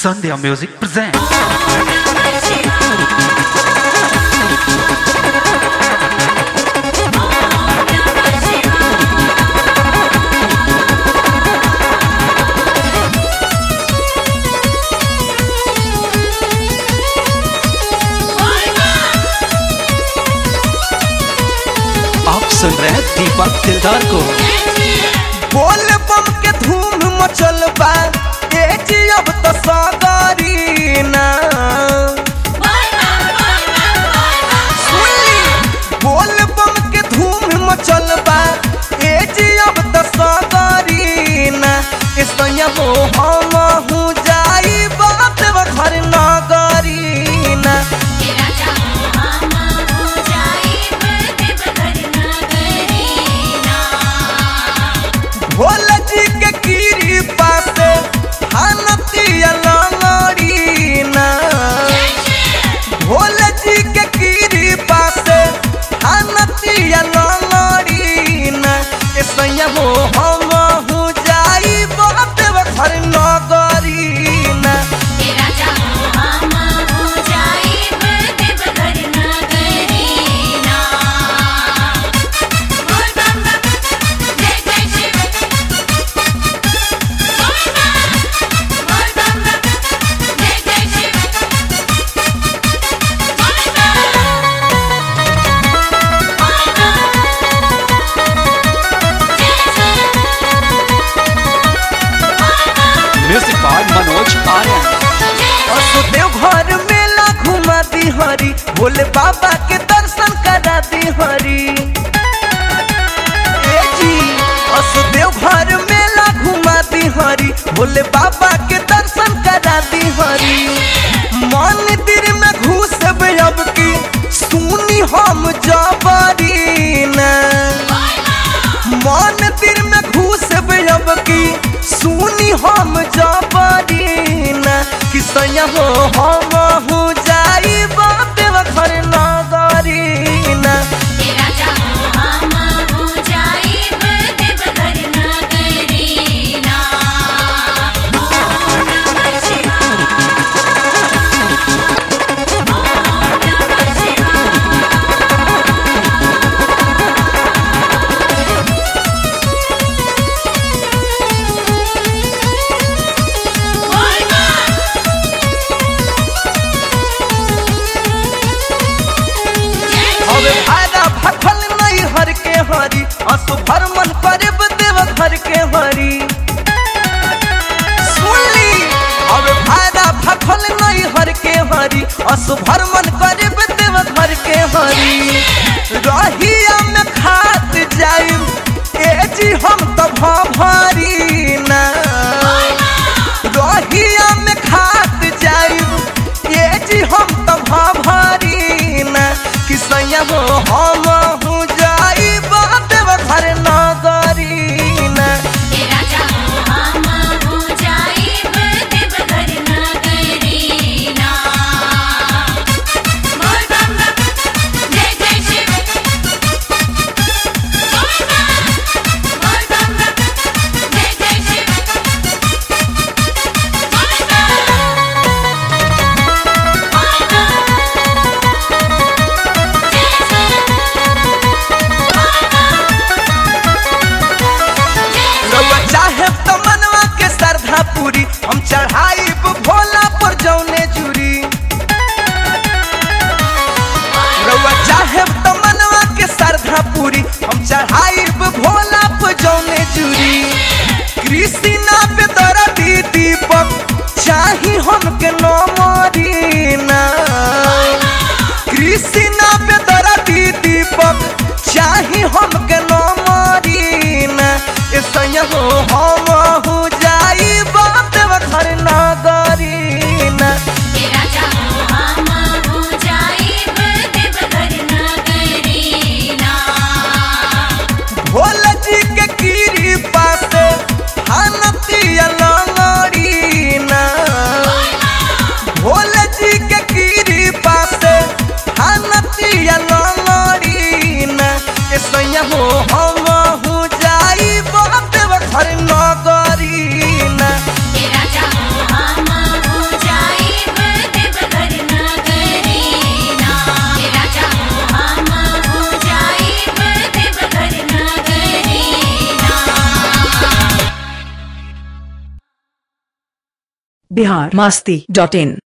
Sandhya Music presents. आप सुन रहे हैं दीपक दिलदार को बोल बम के धूम मचल बा ए जी अब तो सागरी ना सुनली बोल बम के धूम मचल बा ए जी अब तो सागरी ना इसया हो हम हूँ जाई बात घर नगरी ना भोला जी के कीरी पासे हानतिया लंगड़ी ना भोला जी के कीरी पासे हानतिया लंगड़ी ना ऐसा हो हम हूँ जाई बात घर नगरी ना म्यूजिक बाय मनोज आर्यन देव घर मेला घुमा दी हरी भोले बाबा के दर्शन करा दी हरी ए जी असदेव घर मेला घुमा दी हरी भोले बाबा के दर्शन करा दी हरी मंदिर में घुस अब की सुनी हम जबरी ना मंदिर में घुस अब की सुनी हम जबरी ना कि सैया हो हम हूँ जाई बात घर नगरी ना हवे भाड़ा भखल नहीं हर के हरी असु भरमन करे देव घर के हरी सुनली हवे भाड़ा भखल नहीं हर के हरी असु भरमन करे देव घर के हरी रहिया में खात जाई ए जी हम तो भरी ना रहिया में खात जाई ए जी हम तो भरी ना कि सैया हो हम हूँ जाई बात घर नगरी ना रउआ चाहे तो मनवा के श्रद्धा पूरी हम चढ़ाई भोला पर जौने चूरी रउआ चाहे तो मनवा के श्रद्धा पूरी हम चढ़ाई भोला पर जौने चूरी कृष्णा पे तोरा दी दीपक चाही हमके न मरी ना कृष्णा पे तोरा दी दीपक चाही हमके न मरी ना ऐसा हो हम हूँ जाई बात घर न बिहार मस्ती डॉट इन